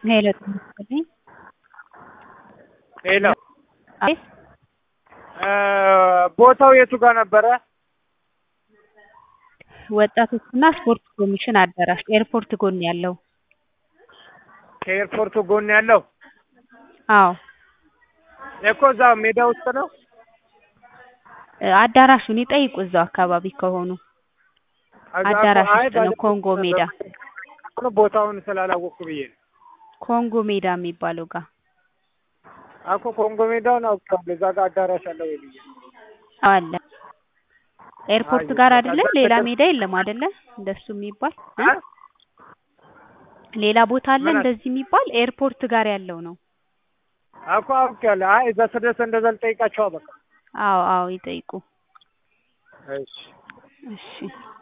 ሄሎ ጤና ይስጥልኝ። ሄሎ አቤት ቦታው የቱ ጋር ነበረ? ወጣቶችና ስፖርት ኮሚሽን አዳራሽ ኤርፖርት ጎን ያለው ከኤርፖርቱ ጎን ያለው አዎ እኮ እዛ ሜዳ ውስጥ ነው። አዳራሹን ይጠይቁ እዛው አካባቢ ከሆኑ እዛ እኮ አዳራሽ አይ ውስጥ ነው ባለፈው ኮንጎ ሜዳ እኮ ቦታውን ስላላወቅኩ ብዬ ነው። ኮንጎ ሜዳ የሚባለው ጋር እኮ ኮንጎ ሜዳውን አውቃለሁ። እዛ ጋር አዳራሽ አለ ወይ ብዬ ነው። አለ ኤርፖርት አይ ጋር በቃ አይደለ? እዛ ሌላ ተከ- ሜዳ የለም አይደለ? እንደሱ የሚባል እ? አ? ሌላ ቦታ አለ ምን አለ? እንደዚህ የሚባል ኤርፖርት ጋር ያለው ነው። እኮ አውቄያለሁ። አይ እዛ ስደርስ እንደዛ ልጠይቃቸው በቃ አዎ አዎ ይጠይቁ። እሺ እሺ